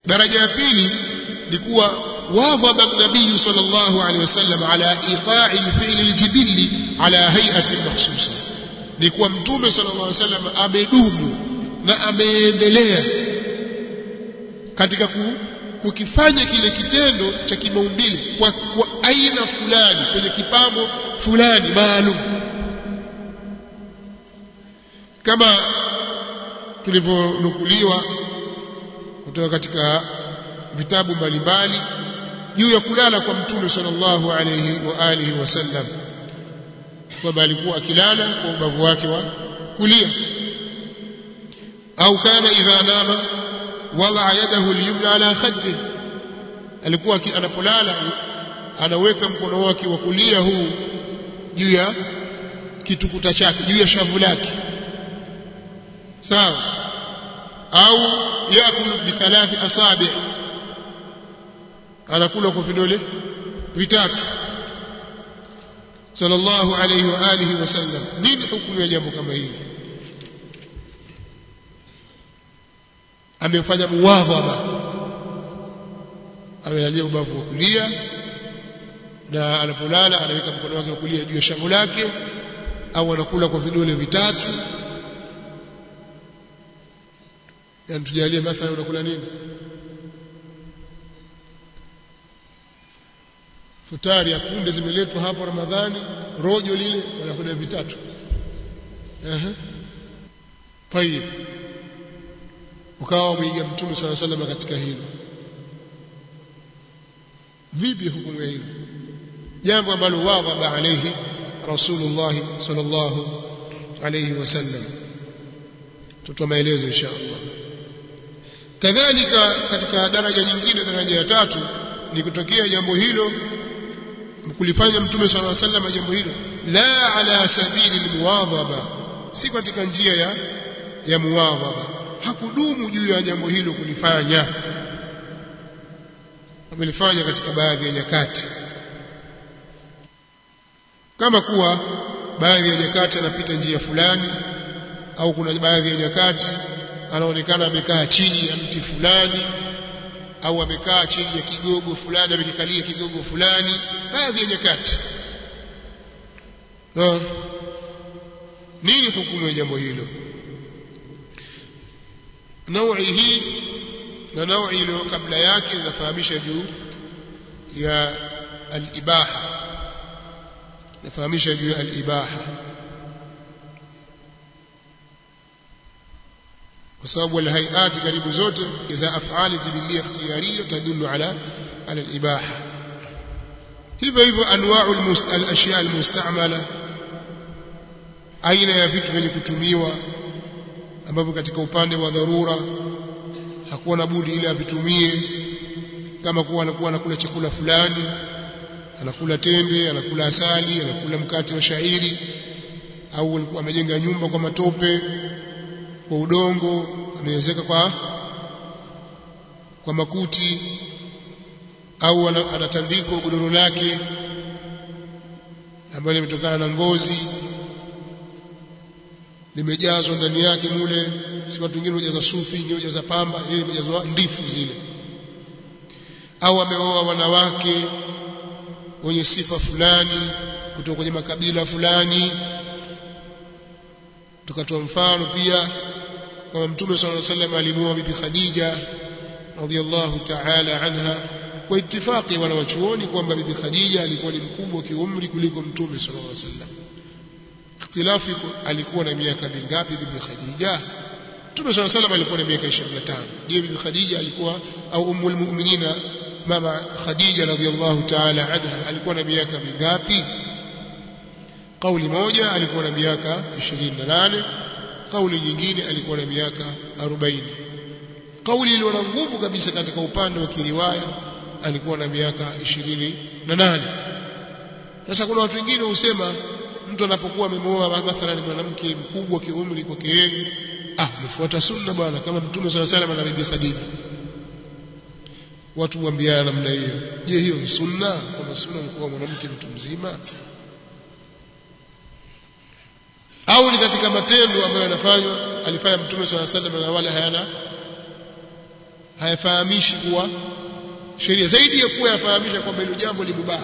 daraja ya pili ni kuwa wadhaba nabii sallallahu alaihi wasallam ala iqa'i al-fi'l al-jibilli ala hay'ati makhsusa ni kuwa mtume sallallahu alaihi wasallam amedumu na ameendelea katika ku, kukifanya kile kitendo cha kimaumbile kwa, kwa aina fulani kwenye kipambo fulani maalum kama tulivyonukuliwa kutoka katika vitabu mbalimbali juu ya kulala kwa mtume sallallahu alayhi wa alihi wasallam kwamba alikuwa akilala kwa ubavu wake wa kulia au kana idha nama wala yadahu al-yumna ala khaddi alikuwa anapolala anaweka mkono wake wa kulia huu juu ya kitukuta chake juu ya shavu lake sawa au yakulu bi thalathi asabi anakula kwa vidole vitatu sallallahu alayhi wa alihi wasallam nini hukumu ya jambo kama hili amefanya muwadhaba amelalia ubavu wa kulia na anapolala anaweka mkono wake wa kulia juu ya shavu lake au anakula kwa vidole vitatu yani tujalie mathalan unakula nini futari ya kunde zimeletwa hapo Ramadhani rojo lile wanakula vitatu ehe tayib ukawa mwiga mtume swalla sallam katika hilo vipi hukumu hilo jambo ambalo wadhaba alayhi rasulullah sallallahu alayhi wasallam tutoa maelezo insha Allah kadhalika katika daraja nyingine daraja ya tatu ni kutokea jambo hilo kulifanya mtume swalla sallam jambo hilo la ala sabili almuwadhaba si katika njia ya ya muwadhaba hakudumu juu ya jambo hilo kulifanya amelifanya katika baadhi ya nyakati kama kuwa baadhi ya nyakati anapita njia fulani au kuna baadhi ya nyakati anaonekana amekaa chini ya mti fulani au amekaa chini ya kigogo fulani amekikalia kigogo fulani baadhi ya nyakati no. nini hukumu ya jambo hilo naui hii na naui iliyo kabla yake inafahamisha juu ya al-ibaha inafahamisha juu ya al-ibaha kwa sababu alhayati karibu zote za afali jibilia ikhtiyariya tadullu ala ala al-ibaha hivyo hivyo anwa'u al-ashya al-mustamala aina ya vitu vyenye kutumiwa ambavyo katika upande wa dharura hakuwa na budi ile avitumie kama kuwa anakuwa anakula chakula fulani anakula tende anakula asali anakula mkate wa shairi au alikuwa amejenga nyumba kwa matope kwa udongo amewezeka kwa kwa makuti au anatandikwa godoro lake ambalo limetokana na ngozi limejazwa ndani yake mule si watu wengine hujaza sufi wengine hujaza pamba yeye imejazwa ndifu zile au ameoa wanawake wenye sifa fulani kutoka kwenye makabila fulani tukatoa mfano pia kama mtume sallallahu alaihi wasallam alimuoa bibi Khadija radhiallahu ta'ala anha kwa ittifaqi wanawachuoni kwamba bibi Khadija alikuwa ni mkubwa kiumri kuliko mtume sallallahu alaihi wasallam ikhtilafu alikuwa na miaka mingapi bibi Khadija Mtume صلى الله عليه alikuwa na miaka 25 je bibi Khadija alikuwa au ummul mu'minina mama Khadija radhiallahu ta'ala anha alikuwa na miaka mingapi kauli moja alikuwa na miaka 28 kauli nyingine alikuwa na miaka 40 kauli iliyo na nguvu kabisa katika upande wa kiriwaya alikuwa na miaka 28 sasa kuna watu wengine husema mtu anapokuwa amemwoa mathalan mwanamke mkubwa kiumri kwake yeye ah mfuata sunna bwana kama mtume swalla salam na bibi Khadija watu huambiana namna hiyo je hiyo ni sunna kama sunna ni kuwa mwanamke mtu mzima au ni katika matendo ambayo yanafanywa alifanya mtume swalla salam na wala hayana hayafahamishi kuwa sheria zaidi ya kuwa yafahamisha kwamba hilo jambo ni mubaha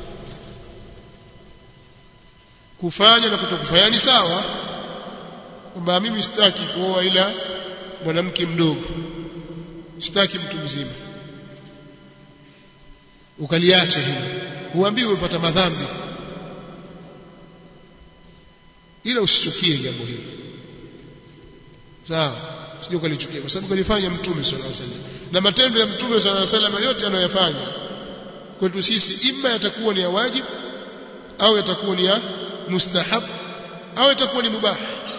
kufanya na kutokufanya ni sawa kwamba mimi sitaki kuoa ila mwanamke mdogo sitaki mtu mzima ukaliacha hilo huambii umepata madhambi ila usichukie jambo hilo sawa sio ukalichukia kwa sababu kalifanya mtume sallallahu alaihi wasallam na matendo ya mtume sallallahu alaihi wasallam yote anayoyafanya kwetu sisi ima yatakuwa ni ya wajibu au yatakuwa ni ya mustahab au yatakuwa ni mubah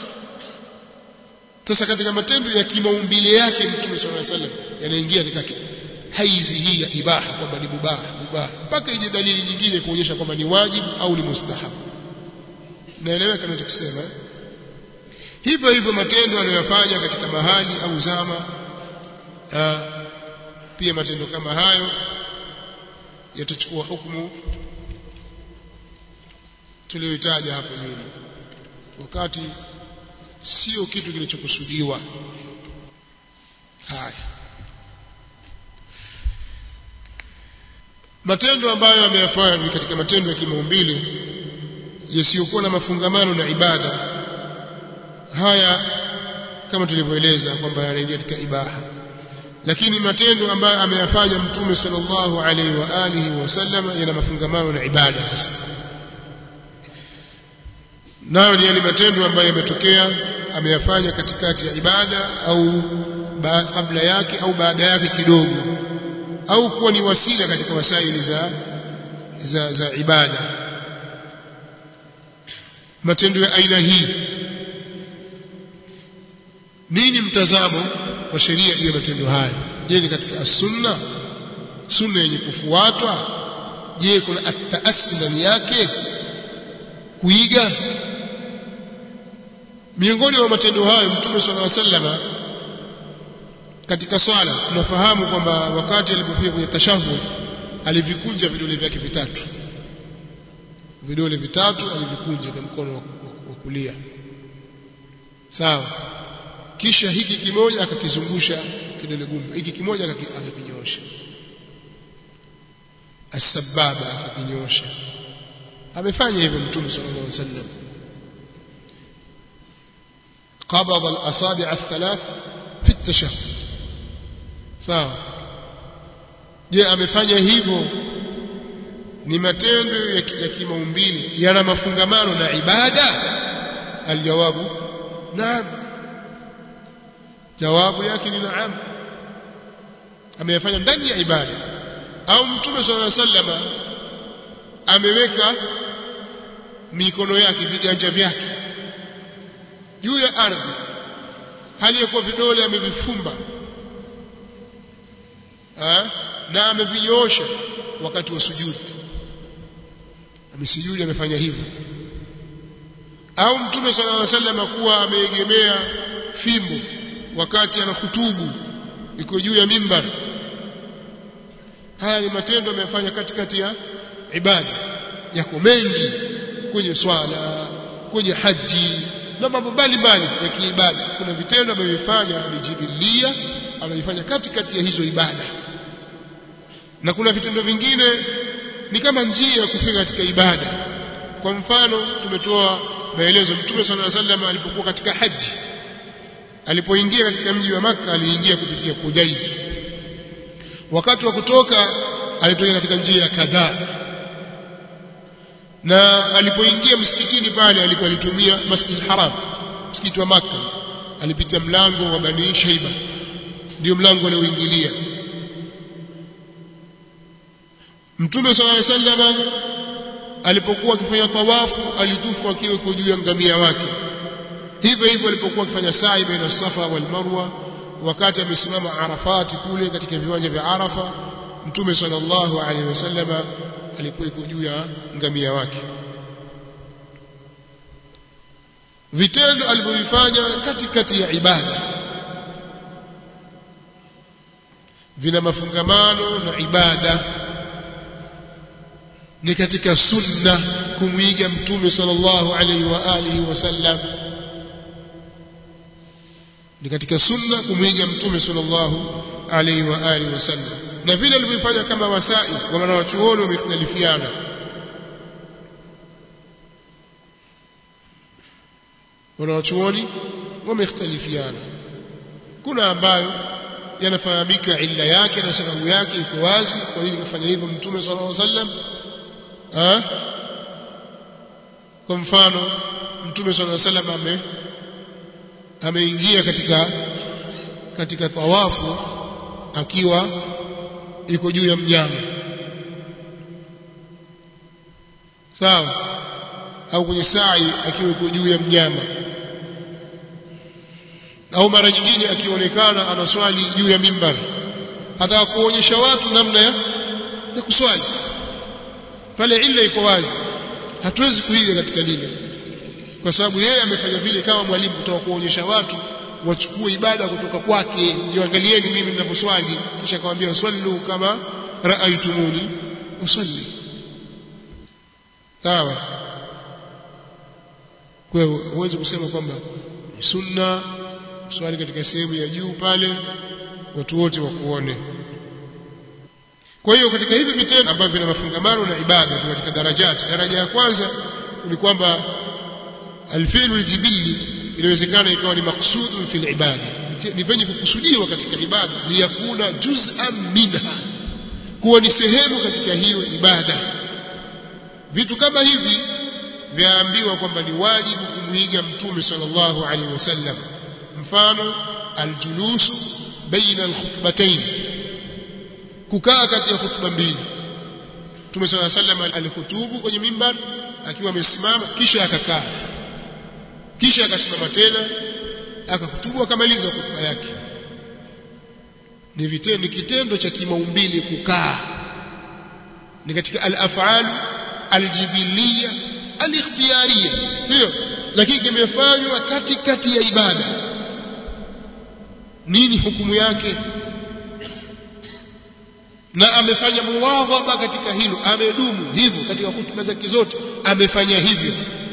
sasa katika matendo ya kimaumbile yake mtume sallallahu alaihi wasallam yanaingia katika haizi hii ya ibaha kwamba ni mubah mubah mpaka ije dalili nyingine kuonyesha kwamba ni wajibu au ni mustahab naeleweka ninachokisema hivyo hivyo matendo anayofanya katika mahali au zama aa, pia matendo kama hayo yatachukua hukumu tuliyoitaja hapo nyuma wakati sio kitu kilichokusudiwa haya matendo ambayo ameyafanya ni katika matendo ya kimaumbile yasiyokuwa na mafungamano na ibada haya kama tulivyoeleza kwamba yanaingia katika ibaha lakini matendo ambayo ameyafanya mtume sallallahu alaihi wa alihi wasallam yana mafungamano na ibada sasa nayo ni yale matendo ambayo yametokea ameyafanya katikati ya ibada au kabla yake au baada yake kidogo au kuwa ni wasila katika wasaili za za, za ibada matendo ya aina hii nini mtazamo wa sheria juu ya matendo haya je ni katika sunna sunna yenye kufuatwa je kuna ataasi ndani yake kuiga miongoni mwa matendo hayo mtume sallallahu alaihi wasallam katika swala tunafahamu kwamba wakati alipofika kwenye tashahud alivikunja vidole vyake vitatu vidole vitatu alivikunja kwa mkono wa kulia sawa kisha hiki kimoja akakizungusha kidole gumba hiki kimoja akakinyosha asbaba akakinyosha amefanya hivyo mtume sallallahu alaihi wasallam قبض الأصابع الثلاث في التشهد sawa je amefanya hivyo ni matendo ya kimaumbile yana mafungamano na ibada aljawabu naam jawabu yake ni naam ameyafanya ndani ya ibada au mtume sallallahu alaihi wasallam ameweka mikono yake viganja vyake juu ya ardhi hali ya kuwa vidole amevifumba na amevinyoosha wakati wa sujudi amesujudi amefanya hivyo au mtume sallallahu alaihi wasallam kuwa ameegemea fimbo wakati anahutubu iko juu ya mimbar haya ni matendo ameyafanya katikati ya ibada yako mengi kwenye swala kwenye haji na mambo mbalimbali ya kiibada kuna vitendo amevyofanya amejibilia amevifanya katikati ya hizo ibada na kuna vitendo vingine ni kama njia ya kufika katika ibada kwa mfano tumetoa maelezo mtume sallallahu alaihi wasallam alipokuwa katika haji alipoingia katika mji wa maka aliingia kupitia Kudaib wakati wa kutoka alitoka katika njia ya kadhaa na alipoingia msikitini pale alikuwa alitumia Masjid Haram msikiti wa maka alipita mlango wa Bani Shaiba ndio mlango alioingilia Mtume sallallahu alaihi wasallam alipokuwa akifanya tawafu alitufu akiwa kwa juu ya ngamia wake hivyo hivyo alipokuwa akifanya sa'i baina Safa wal Marwa wakati amesimama Arafati kule katika viwanja vya Arafa Mtume sallallahu alaihi wasallam alikuwa iko juu ya ngamia wake vitendo alivyofanya katikati ya ibada vina mafungamano na ibada ni katika sunna kumwiga mtume sallallahu alaihi wa alihi wasallam ni katika sunna kumwiga mtume sallallahu alaihi wa alihi wasallam na vile alivyofanya kama wasai kwa maana wachuoni wamekhtalifiana wanawachuoni wamekhtalifiana kuna ambayo yanafahamika illa yake na sababu yake iko wazi kwa nini kafanya hivyo mtume sallallahu alaihi wasallam ah kwa mfano mtume sallallahu alaihi wasallam ame ameingia katika katika tawafu akiwa iko juu ya mnyama sawa au kwenye sai akiwa iko juu ya mnyama au mara nyingine akionekana anaswali juu ya mimbar hata kuonyesha watu namna ya, ya kuswali pale illa iko wazi hatuwezi kuiga katika lile kwa sababu yeye amefanya vile kama mwalimu kutoka kuonyesha watu wachukue ibada kutoka kwake niangalieni mimi ninaposwali kisha akamwambia swallu kama raaitumuni usalli sawa kwa hiyo huwezi kusema kwamba ni sunna swali katika sehemu ya juu pale watu wote wakuone kwa hiyo katika hivi vitendo ambavyo vina mafungamano na ibada katika darajati daraja ya kwanza ni kwamba alfi'lu aljibili inawezekana ikawa ni maksudun fil ibada ni venye kukusudiwa katika ibada liyakuna juz'an minha kuwa ni sehemu katika hiyo ibada vitu kama hivi vyaambiwa kwamba ni wajibu kumwiga mtume sallallahu alaihi wasallam mfano aljulusu baina alkhutbatayn kukaa kati ya khutba mbili mtume sallallahu alaihi wasallam alihutubu kwenye mimbar akiwa amesimama kisha akakaa kisha akasimama tena akahutubu akamaliza hotuba yake ni vitendo ni kitendo cha kimaumbili kukaa ni katika al-af'al al-jibiliya al-ikhtiyariya sio lakini kimefanywa katikati ya ibada nini hukumu yake na amefanya muwadhaba katika hilo amedumu hivyo katika hutuba zake zote amefanya hivyo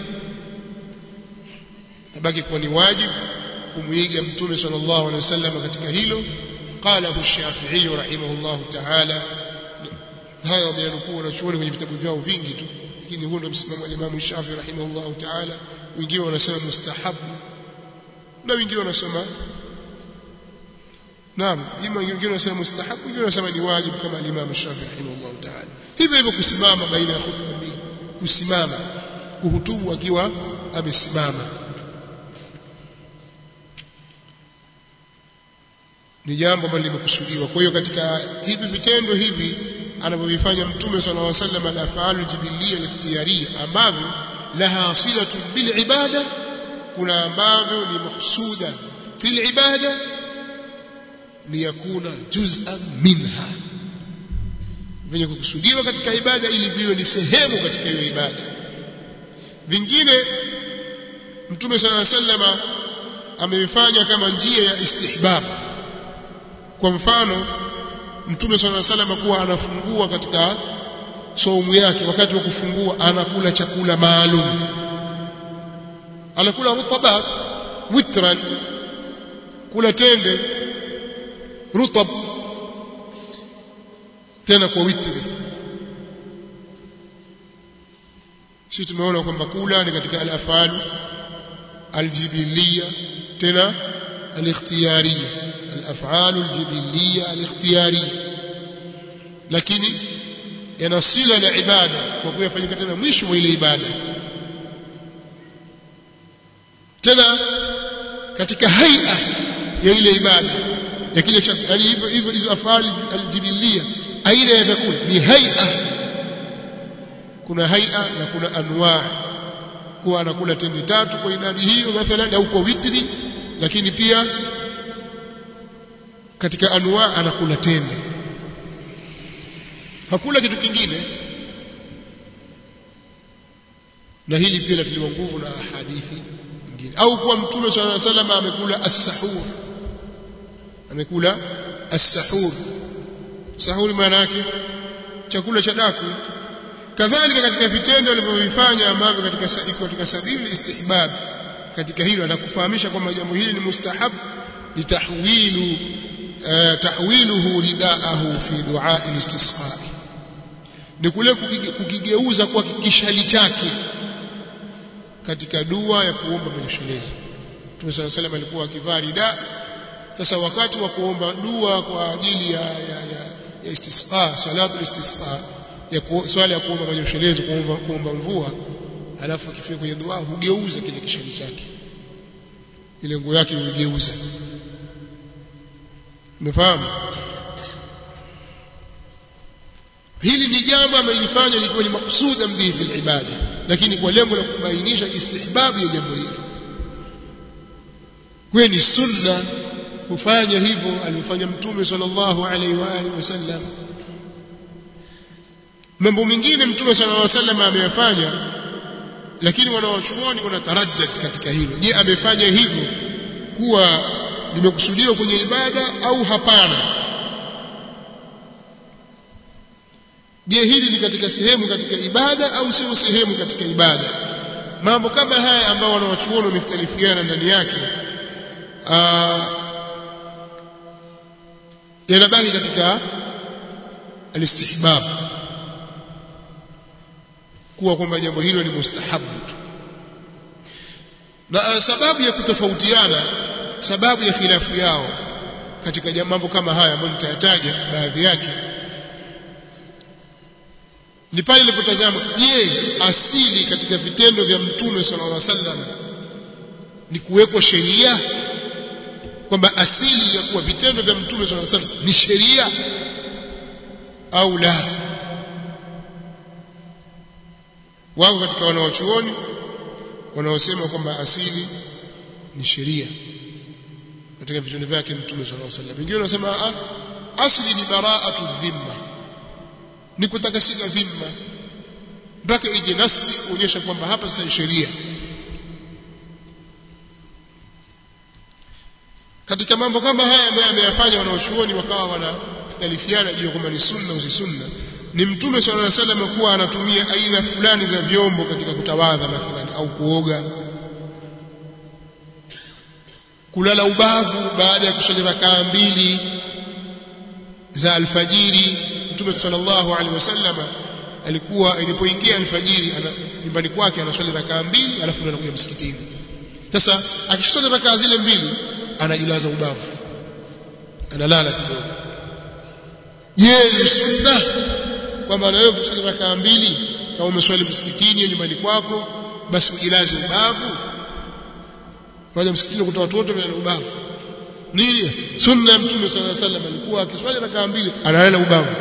tabaki kuwa ni wajibu kumuiga mtume sallallahu alaihi wasallam katika hilo قاله الشافعي رحمه الله تعالى haya wameyanukuu wanachuoni kwenye vitabu vyao vingi tu lakini huo ndio msimamo wa Imam Shafi rahimahullah ta'ala wengine wanasema mustahabu na wengine wanasema naam ima wengine wanasema mustahabu wengine wanasema ni wajibu kama Imam Shafi rahimahullah ta'ala hivyo hivyo kusimama baina ya khutba mbili kusimama kuhutubu akiwa amesimama ni jambo ambalo limekusudiwa kwa hiyo katika hivi vitendo hivi anavyovifanya mtume sallallahu alaihi wasallam al-af'al al-jibiliyya al-ikhtiyariyya ambavyo laha silatun bil ibada kuna ambavyo ni maksuda fil ibada liyakuna juz'an minha vyenye kukusudiwa katika ibada ili viwe ni sehemu katika hiyo ibada vingine mtume sallallahu alaihi wasallam amevifanya kama njia ya istihbab kwa mfano mtume swalla salam kuwa anafungua katika saumu yake wakati wa kufungua anakula chakula maalum anakula rutabat witran kula tende rutab tena kwa witri sisi tumeona kwamba kula ni katika al-afal al-jibiliya tena al-ikhtiyariyya الافعال الجبليه الاختياريه lakini yanasila na ibada kwa kuyafanyika tena mwisho wa ile ibada tena katika haia ya ile ibada ya kile cha yani hivyo hivyo hizo afali aljibilia aina ya vyakula ni haia kuna haia na kuna anwaa kuwa anakula tende tatu kwa idadi hiyo mathalan au kwa witri lakini pia katika anwa anakula tende hakula kitu kingine na hili pia latiliwa nguvu na hadithi nyingine au kuwa mtume swalla alayhi wasallam amekula as-sahur amekula as-sahur sahur maana yake chakula cha daku kadhalika katika vitendo alivyovifanya ambavyo katika iko katika sabili istihbab katika hilo anakufahamisha kwamba jambo hili ni mustahab litahwilu tahwiluhu ridaahu fi du'a al-istisqa ni kule kukigeuza kwa kishali chake katika dua ya kuomba manyoshelezi Mtume صلى الله عليه alikuwa akivaa rida sasa wakati wa kuomba dua kwa ajili ya ya, ya, ya istisqa salatu istisqa ya swala ya kuomba manyoshelezi kuomba kuomba mvua alafu akifika kwenye dua hugeuza kile kishali chake ile nguo yake huigeuza umefahamu hili ni jambo amelifanya likiwa ni maksuda mbihi fil ibada lakini kwa lengo la kubainisha istihbabu ya jambo hili kwa ni sunna kufanya hivyo alifanya mtume sallallahu alaihi wa alihi wasallam mambo mengine mtume sallallahu alaihi wasallam ameyafanya lakini wanawachuoni wanataraddad katika hilo je amefanya hivyo kuwa limekusudiwa kwenye ibada au hapana je hili ni katika sehemu katika ibada au sio sehemu katika ibada mambo kama haya ambao wanawachuoni wamekhtalifiana ndani yake yanabaki katika alistihbab kuwa kwamba jambo hilo ni mustahabu na sababu ya kutofautiana sababu ya khilafu yao katika mambo kama haya ambayo nitayataja baadhi yake ni pale nilipotazama je asili katika vitendo vya mtume sallallahu alaihi wasallam ni kuwekwa sheria kwamba asili ya kuwa vitendo vya mtume sallallahu alaihi wasallam ni sheria au la wako katika wanaochuoni wanaosema kwamba asili ni sheria katika vitendo vyake mtume sallallahu alaihi wasallam wengine wanasema asili ni baraatu dhimma ni kutakasika dhimma mpaka ije nasi kuonyesha kwamba hapa sasa ni sheria katika mambo kama haya ambayo ameyafanya wanaochuoni wakawa wanakhtalifiana juu kwamba ni sunna usi sunna ni mtume sallallahu alaihi wasallam kuwa anatumia aina fulani za vyombo katika kutawadha mathalan au kuoga kulala ubavu baada ya kusali rakaa mbili za alfajiri mtume sallallahu alaihi wasallam alikuwa ilipoingia alfajiri nyumbani kwake anaswali rakaa mbili alafu anakuja msikitini sasa akiswali rakaa zile mbili anajilaza ubavu analala kidogo je ni sunna kwamba na wewe kuswali rakaa mbili kama umeswali msikitini nyumbani kwako basi ujilaze ubavu waje msikitini kutoa watoto bila ubavu nini sunna ya mtume sallallahu alaihi wasallam alikuwa akiswali rakaa mbili analala ubavu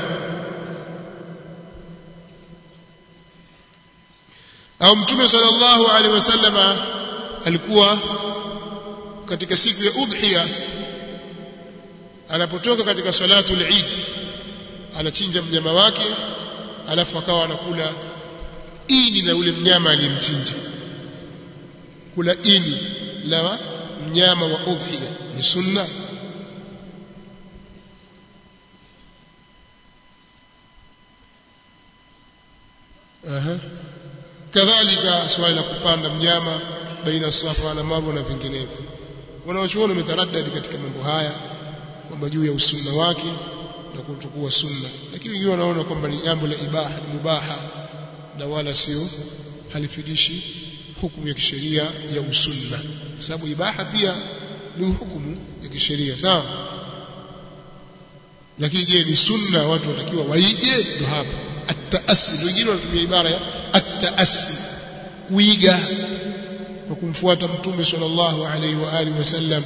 au mtume sallallahu alaihi wasallam alikuwa katika siku ya udhiya anapotoka katika salatu al-Eid anachinja mnyama wake alafu akawa anakula ini na ule mnyama aliyemchinja kula ini la mnyama wa udhiya ni sunna aha kadhalika swali la kupanda mnyama baina safa na marwa na vinginevyo wanaochuoni wametaradadi katika mambo haya kwamba juu ya usunna wake na kutokuwa sunna lakini wengine wanaona kwamba ni jambo la ibaha ni mubaha na wala sio halifidishi hukumu ya kisheria ya usunna kwa sababu ibaha pia ni hukumu ya kisheria sawa lakini je ni sunna watu watakiwa waige ndo hapa at-taassi wengine wanatumia ibara ya at-taassi kuiga kwa kumfuata mtume sallallahu alaihi wa alihi wasallam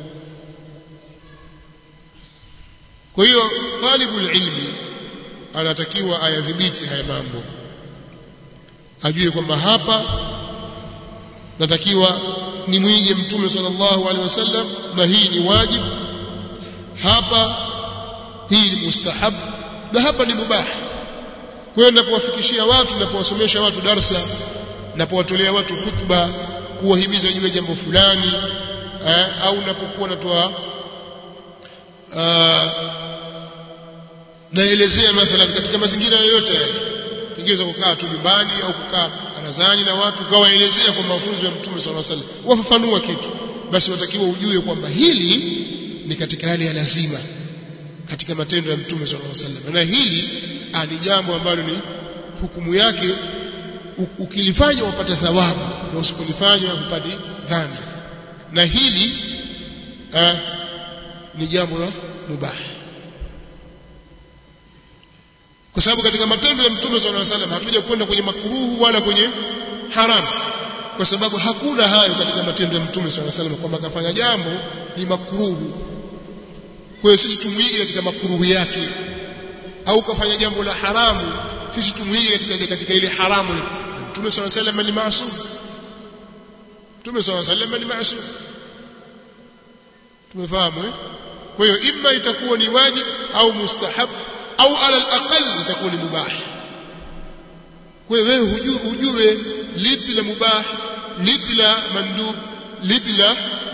kwa hiyo talibul ilmi anatakiwa ayadhibiti haya mambo ajue kwamba hapa natakiwa ni mwige mtume sallallahu alaihi wasallam na hii ni wajibu hapa hii ni mustahab na hapa ni mubah kwenda kuwafikishia watu na kuwasomesha watu darsa na kuwatolea watu khutba kuwahimiza juu ya jambo fulani eh, au napokuwa natoa naelezea mathalan katika mazingira yoyote pengine kukaa tu nyumbani au kukaa barazani na watu kawaelezea kwa mafunzo ya mtume sallallahu alaihi wasallam wafafanua kitu basi watakiwa ujue kwamba hili ni katika hali ya lazima katika matendo ya mtume sallallahu alaihi wasallam na hili ni jambo ambalo ni hukumu yake ukilifanya wapata thawabu na usipolifanya hupati dhambi na hili a, ni jambo la mubah kwa sababu katika matendo ya mtume sallallahu alaihi wasallam hatuja kwenda kwenye makuruhu wala kwenye haramu kwa sababu hakuna hayo katika matendo ya mtume sallallahu alaihi wasallam kwamba kafanya jambo ni makuruhu kwa hiyo sisi tumuige katika makuruhu yake au kafanya jambo la haramu sisi tumuige katika, katika ile haramu mtume sallallahu alaihi wasallam ni maasum mtume sallallahu alaihi wasallam ni maasum tumefahamu eh kwa hiyo imma itakuwa ni wajib au mustahab au ala al-aqall itakuwa ni mubah kwa hiyo wewe hujue, hujue lipi la mubah lipi la mandub lipi la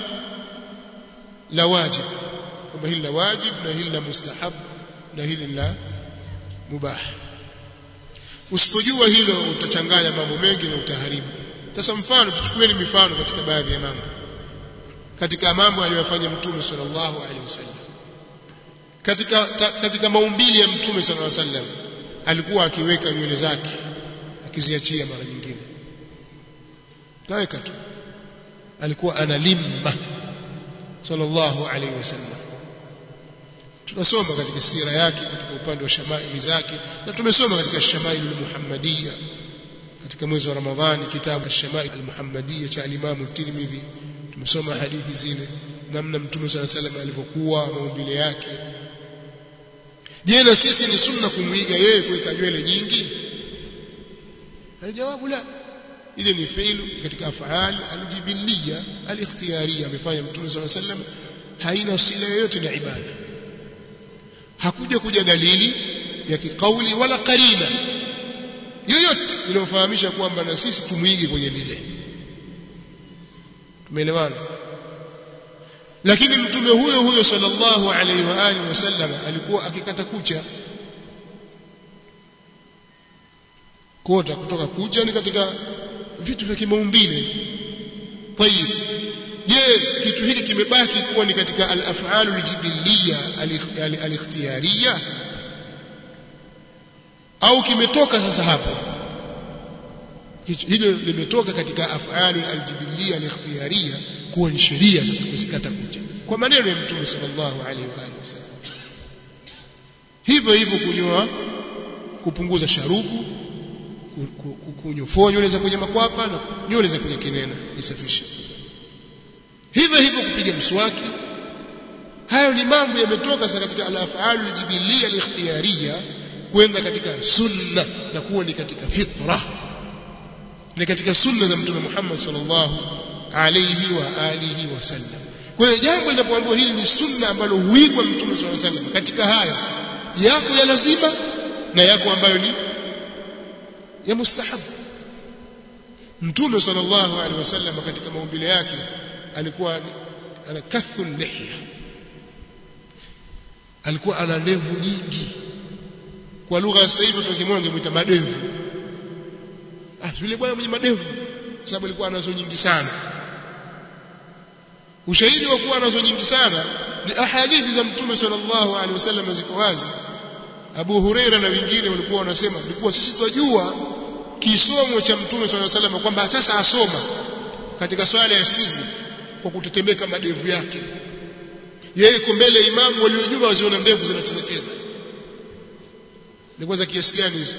la wajib kwamba hili la wajib na hili la mustahab na hili la mubah usipojua hilo utachanganya mambo mengi na utaharibu sasa mfano tuchukueni mifano katika baadhi ya mambo katika mambo aliyofanya mtume sallallahu alaihi wasallam katika ta, katika maumbili ya mtume sallallahu alaihi wasallam alikuwa akiweka nywele zake akiziachia mara nyingine kaweka tu alikuwa analimma sallallahu alaihi wasallam tunasoma katika sira yake katika upande wa shamaili zake na tumesoma katika shamaili muhammadiyya katika mwezi wa ramadhani kitabu ash-shamail al-muhammadiyya cha al-imam tirmidhi tumesoma hadithi zile namna mtume sala salam alivyokuwa maumbile yake je na sisi ni sunna kumwiga yeye kuweka nywele nyingi aljawabu la ile ni fi'lu katika af'al aljibiliya alikhtiyariya amefanya mtume sala salam haina sila yoyote na ibada hakuja kuja dalili ya kikauli wala karina yoyote inayofahamisha kwamba na sisi tumwige kwenye lile tumeelewana lakini mtume huyo huyo sallallahu alaihi wa alihi wasallam alikuwa akikata kucha kota kutoka kucha ni katika vitu vya kimaumbile tayib je kitu hiki kimebaki kuwa ni katika al-af'alu al-jibiliya al-ikhtiyariya au kimetoka sasa hapo hilo limetoka katika af'alu al-jibiliya al-ikhtiyariya kuwa ni sheria sasa kusikata kucha kwa maneno ya mtume sallallahu alaihi wa alihi wasallam hivyo hivyo kunyoa kupunguza sharubu kunyofoa nywele za kwenye makwapa na nywele za kwenye kinena nisafishe hivyo hivyo kupiga mswaki hayo ni mambo yametoka sasa katika al-af'alu al-jibiliya al-ikhtiyariya kwenda katika sunna na kuwa ni katika fitra ni katika sunna za mtume Muhammad sallallahu alayhi wa alihi wasallam kwa hiyo jambo linapoambiwa hili ni sunna ambalo huigwa mtume sallallahu alayhi wasallam katika haya yako ya lazima na yako ambayo ni ya mustahab mtume sallallahu alaihi wasallam katika maumbile yake alikuwa ana kathu lihya alikuwa ana ndevu nyingi kwa lugha ya sasa hivi tukimwona ngemuita madevu ah yule bwana mwenye madevu kwa sababu alikuwa anazo nyingi sana ushahidi wa kuwa anazo nyingi sana ni ahadithi za mtume sallallahu alaihi wasallam ziko wazi Abu Huraira na wengine walikuwa wanasema ilikuwa sisi tunajua kisomo cha mtume sallallahu alaihi wasallam kwamba sasa asoma katika swala ya siri kwa kutetemeka madevu yake yeye iko mbele imamu waliojua waziona ndevu zinacheza cheza ni kwanza kiasi gani hizo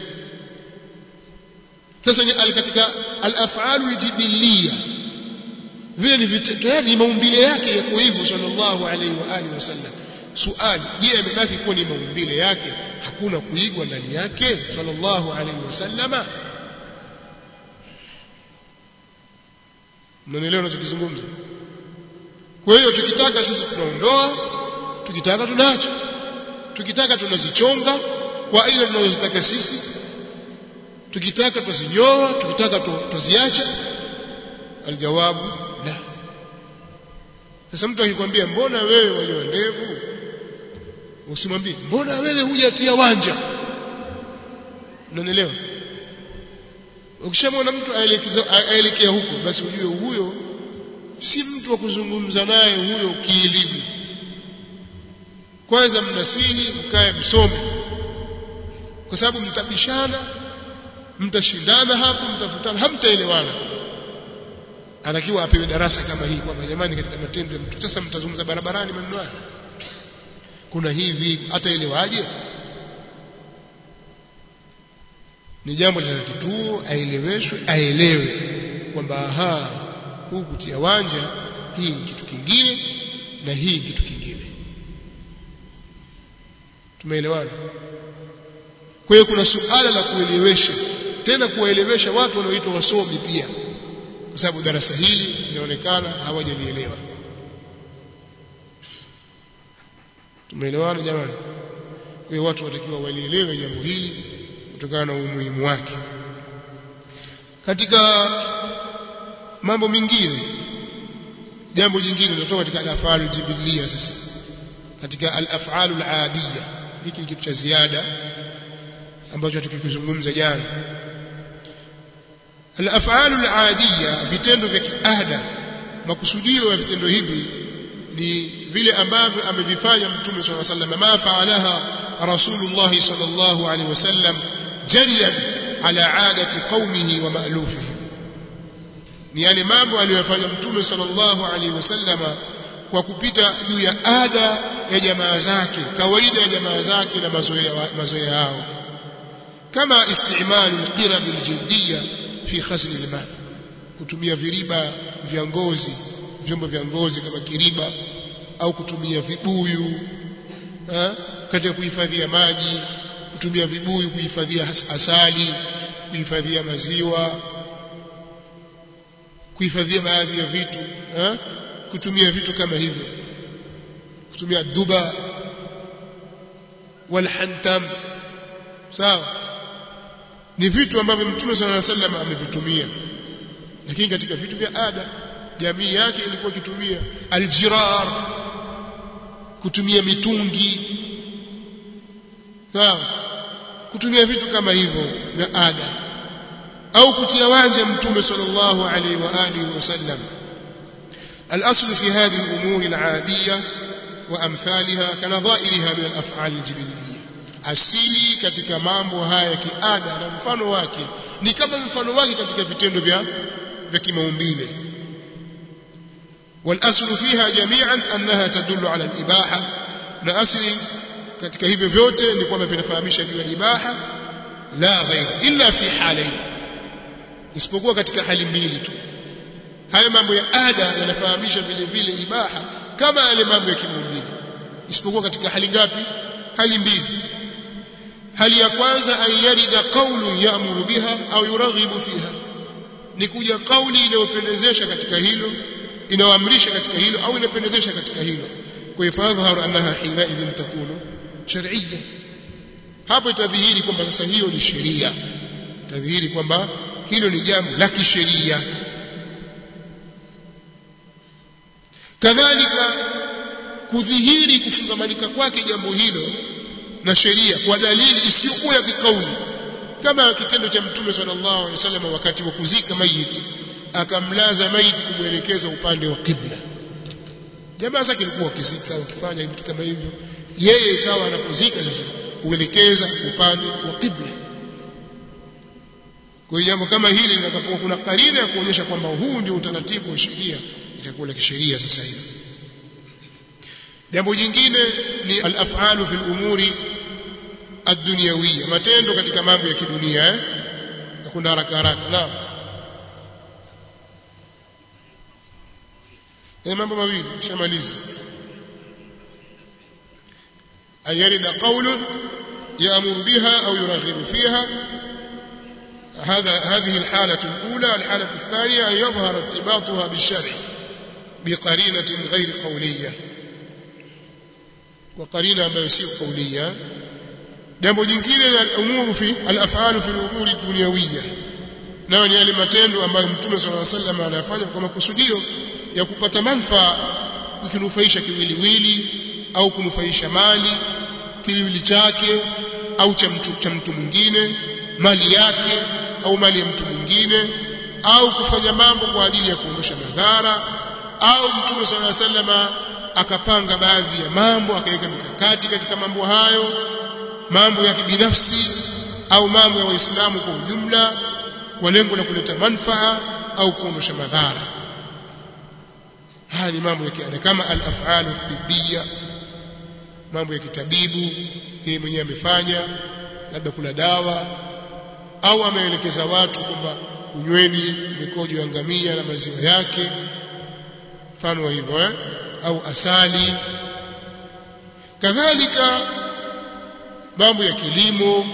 sasa ni al katika al-af'alu jibiliya vile ni tayari ni maumbile yake yako hivyo sallallahu alaihi wa alihi wasallam suali je amebaki kuwa ni maumbile yake hakuna kuigwa ndani yake sallallahu alaihi wasallama mnanielewa ninachokizungumza kwa hiyo tukitaka sisi tunaondoa tukitaka tunaacha tukitaka tunazichonga kwa aina tunazozitaka sisi tukitaka tuzinyoa tukitaka tuziacha aljawabu la sasa mtu akikwambia mbona wewe wanyoa ndevu usimwambie mbona wewe hujatia wanja unanielewa ukishamwona mtu aelekea huko basi ujue huyo si mtu wa kuzungumza naye huyo kielimu kwanza mnasihi mkae msome kwa sababu mtabishana mtashindana hapo mtafutana hamtaelewana anatakiwa apewe darasa kama hii kwamba jamani katika matendo ya mtu sasa mtazungumza barabarani maneno haya kuna hivi hataelewaje ni jambo la kituo aeleweshwe aelewe kwamba aha huu kutia wanja hii ni kitu kingine na hii ni kitu kingine tumeelewana kwa hiyo kuna suala la kuelewesha tena kuwaelewesha watu wanaoitwa wasomi pia kwa sababu darasa hili linaonekana hawajalielewa tumeelewana jamani kwa hiyo watu watakiwa walielewe jambo hili kutokana na umuhimu wake katika mambo mengine jambo jingine linatoka katika al-af'al al-jibiliyya sasa katika al-af'al al-adiyya hiki ni kitu cha ziada ambacho tukikizungumza jana al-af'al al-adiyya vitendo vya kiada makusudio ya vitendo hivi ni vile ambavyo amevifanya mtume صلى الله عليه وسلم ma fa'alaha rasulullah sallallahu alaihi wasallam jariyan ala adati qaumihi wa ma'lufihi ni yale mambo aliyofanya mtume sallallahu alaihi wasallam kwa kupita juu ya ada ya jamaa zake kawaida ya jamaa zake na mazoea mazoea yao kama istimalu alqirab aljildiyya fi khasl alma kutumia viriba vya ngozi vyombo vya ngozi kama kiriba au kutumia vibuyu ha? katika kuhifadhia maji kutumia vibuyu kuhifadhia asali kuhifadhia maziwa kuhifadhia baadhi ya vitu ha? kutumia vitu kama hivyo kutumia duba walhantam sawa ni vitu ambavyo mtume sallallahu alaihi wasallam amevitumia lakini katika vitu vya ada jamii yake ilikuwa ikitumia aljirar kutumia mitungi sawa kutumia vitu kama hivyo vya ada au kutia wanja mtume sallallahu alaihi wa alihi wasallam الاصل في هذه الامور العاديه وامثالها كنظائرها من الافعال الجبليه asili katika mambo haya ya kiada na mfano wake ni kama mfano wake katika vitendo vya vya kimaumbile والاصل فيها جميعا انها تدل على الاباحه na asili katika hivyo vyote ni kwamba vinafahamisha juu ya ibaha la ghair illa fi halain isipokuwa katika hali mbili tu haya mambo ya ada yanafahamisha vile vile ibaha kama yale mambo ya kimaumbile isipokuwa katika hali ngapi hali mbili hali ya kwanza ayarida qawlun ya'muru biha au yuraghibu fiha ni kuja kauli inayopendezesha katika hilo inayoamrisha katika hilo au inapendezesha katika hilo kwa hiyo fadhharu annaha hina idhin takunu shar'iyya hapo itadhihiri kwamba sasa hiyo ni sheria itadhihiri kwamba hilo ni jambo la kisheria kadhalika kudhihiri kufungamanika kwake jambo hilo na sheria kwa dalili isiyokuwa ya kikauli kama kitendo cha mtume sallallahu alaihi wasallam wakati wa kuzika mayiti akamlaza maiti kumwelekeza upande wa kibla jamaa zake walikuwa wakizika wakifanya vitu kama hivyo yeye ikawa anapozika sasa kuelekeza upande wa kibla kwa hiyo jambo kama hili litakapokuwa kuna karina ya kuonyesha kwamba huu ndio utaratibu wa sheria itakuwa la kisheria sasa hivi jambo jingine ni al-af'alu fil umuri ad-dunyawiyya matendo katika mambo ya kidunia eh hakuna haraka haraka naam eh mambo mawili shamaliza ayarida qawlun يأمر بها أو يرغب فيها هذا هذه الحالة الأولى الحالة الثانية أن يظهر ارتباطها بالشرع بقرينة غير قولية وقرينة ambayo sio قولية jambo jingine la umuru fi al-af'alu fi al-umuri dunyawiyya nayo ni yale matendo ambayo mtume صلى الله عليه وسلم anayafanya kwa makusudio ya kupata manufaa kukinufaisha kiwiliwili au kunufaisha mali kiwili chake au cha mtu cha mtu mwingine mali yake au mali ya mtu mwingine au kufanya mambo kwa ajili ya kuondosha madhara au mtume صلى الله عليه وسلم akapanga baadhi ya mambo akaweka mikakati katika mambo hayo mambo ya kibinafsi au mambo ya waislamu kwa ujumla kwa lengo la kuleta manfaa au kuondosha madhara haya ni mambo ya kiada kama al-af'alu tibbiya mambo ya kitabibu yeye mwenyewe amefanya labda kula dawa au ameelekeza watu kwamba kunyweni mikojo ya ngamia na maziwa yake mfano wa hivyo eh? au asali kadhalika mambo ya kilimo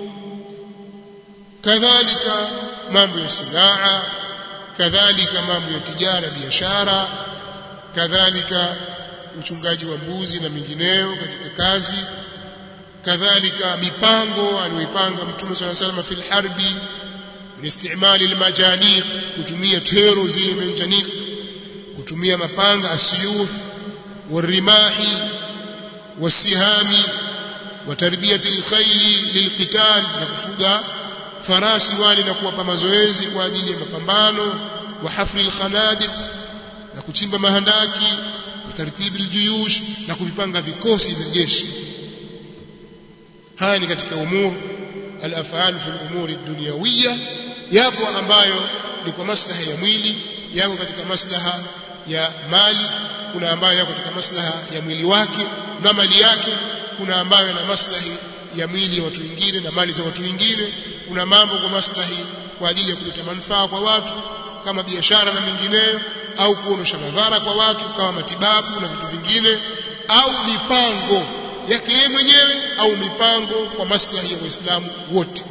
kadhalika mambo ya sinaa kadhalika mambo ya tijara biashara kadhalika uchungaji wa mbuzi na mingineyo katika kazi kadhalika mipango aliyoipanga mtume swalla sallam fil harbi min istimali almajaniq kutumia tero zile manjaniq kutumia mapanga asiyuf warimahi wasihami wa tarbiyati alkhayli lilqital na kufuga farasi wale na kuwapa mazoezi kwa ajili ya mapambano wa hafli alkhanadiq na kuchimba mahandaki wa tartibi aljuyush na kuvipanga vikosi vya jeshi haya ni katika umur al-af'al fi al-umur ad-dunyawiyya yapo ambayo ni kwa maslaha ya mwili yapo katika maslaha ya mali kuna ambayo yako katika maslaha ya mwili wake na mali yake kuna ambayo yana maslahi ya mwili ya watu wengine na mali za watu wengine kuna mambo kwa maslahi kwa ajili ya kuleta manufaa kwa watu kama biashara na mengineyo au kuondosha madhara kwa watu kama matibabu na vitu vingine au mipango yake yeye mwenyewe au mipango kwa maslahi ya Waislamu wote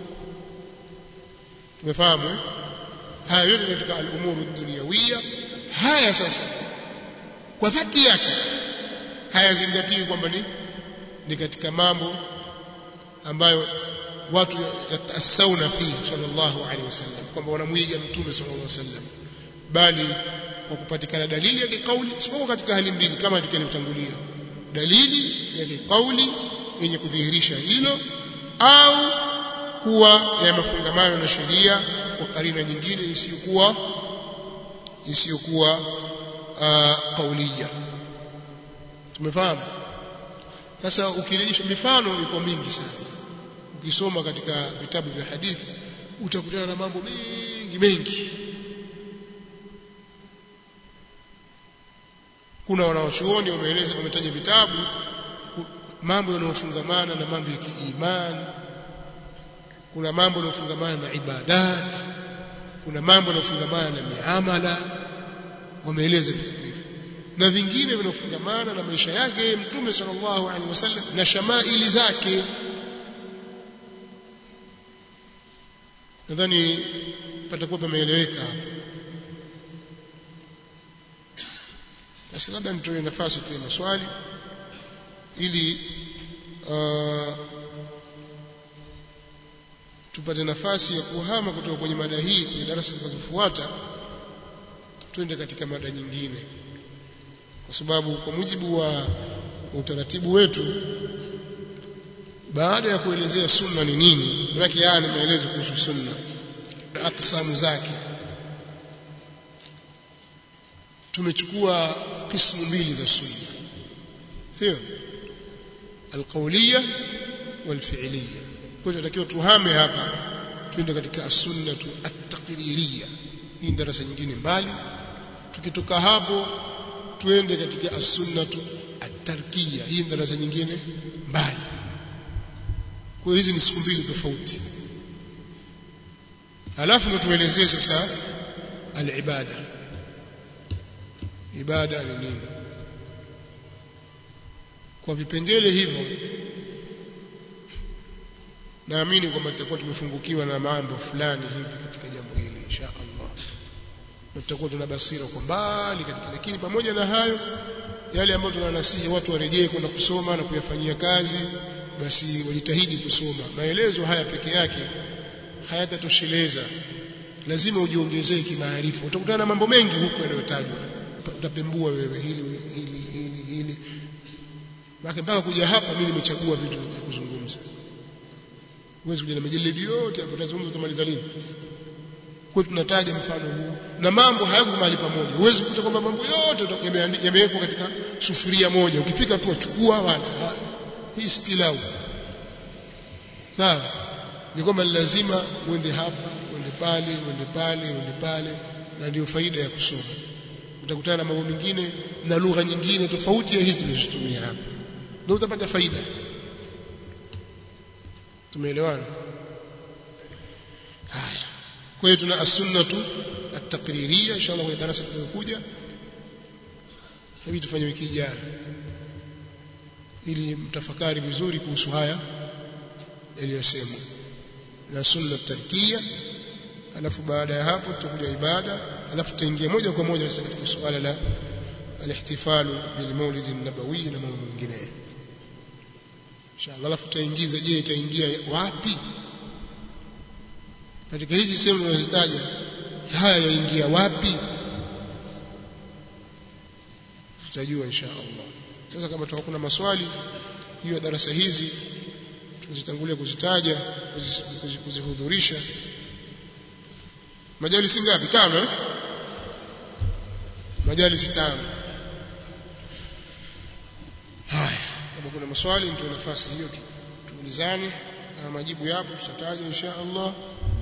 tumefahamu eh? haya yote katika al-umuru dunyawiyya haya sasa kwa dhati yake hayazingatiwi kwamba ni ni katika mambo ambayo watu yatasauna fi sallallahu alaihi wasallam kwamba wanamwiga mtume sallallahu alaihi wasallam bali kwa kupatikana dalili ya kikauli isipokuwa katika hali mbili kama tulikavyotangulia dalili ya kikauli yenye kudhihirisha hilo au kuwa ya mafungamano na sheria kwa karina nyingine isiyokuwa isiyokuwa uh, kaulia tumefahamu sasa ukirejesha mifano iko mingi sana ukisoma katika vitabu vya hadithi utakutana na mambo mengi mengi kuna wanawachuoni wameeleza wametaja vitabu mambo yanayofungamana na mambo ya kiimani kuna mambo yanayofungamana na ibadat kuna mambo yanayofungamana na miamala wameeleza vitu na vingine vinafungamana na maisha yake mtume sallallahu alaihi wasallam na shamaili zake nadhani patakuwa pameeleweka hapo basi labda nitoe nafasi kwa maswali ili uh, tupate nafasi ya kuhama kutoka kwenye mada hii kwenye darasa zinazofuata twende katika mada nyingine kwa sababu kwa mujibu wa utaratibu wetu baada ya kuelezea sunna ni nini maana haya ni maelezo kuhusu sunna na aksamu zake tumechukua kismu mbili za sunna sio alqawliya walfi'liya kwa hiyo tunatakiwa tuhame hapa twende katika as-sunnatu at-taqririyya hii darasa nyingine mbali tukitoka hapo tuende katika as-sunnatu at-tarkiyya hii darasa nyingine mbali kwa hiyo hizi ni siku mbili tofauti halafu ndo tuelezee sasa al-ibada ibada ni nini kwa vipengele hivyo naamini kwamba tutakuwa tumefungukiwa na mambo fulani hivi katika jambo hili insha Allah na tutakuwa tuna basira kwa mbali katika lakini pamoja na hayo yale ambayo tunanasihi watu warejee kwenda kusoma na kuyafanyia kazi basi wajitahidi kusoma maelezo haya peke yake hayatatosheleza lazima ujiongezee kimaarifa utakutana na mambo mengi huko yanayotajwa utapembua wewe hili hili hili hili mpaka mpaka kuja hapa mimi nimechagua vitu vya kuzungumza huwezi kuja na majalidi yote hapo utazungumza utamaliza lini kwa tunataja mfano huu na mambo hayako mahali pamoja huwezi kukuta kwamba mambo yote yamewekwa katika sufuria moja ukifika tu achukua wala hii si pilau sawa ni kwamba lazima uende hapa uende pale uende pale uende pale na ndio faida ya kusoma utakutana na mambo mengine na lugha nyingine tofauti ya hizi tulizotumia hapa ndio utapata faida tumeelewana haya kwa hiyo tuna as-sunnatu at-taqririyya inshallah kwa darasa linalokuja hivi tufanye wiki ijayo ili mtafakari vizuri kuhusu haya yaliyosemwa na sunna tarkia alafu baada ya hapo tutakuja ibada alafu tutaingia moja kwa moja sasa katika suala la alihtifalu bil maulid an-nabawi na mambo mengine inshallah alafu tutaingiza je itaingia wapi katika hizi sehemu tunazozitaja haya yaingia wapi tutajua inshallah sasa kama tutakuwa kuna maswali juu ya darasa hizi tuzitangulia kuzitaja kuzihudhurisha majalisi ngapi tano eh? majalisi tano haya kama kuna maswali mtu nafasi hiyo tuulizane majibu yapo tutataja insha Allah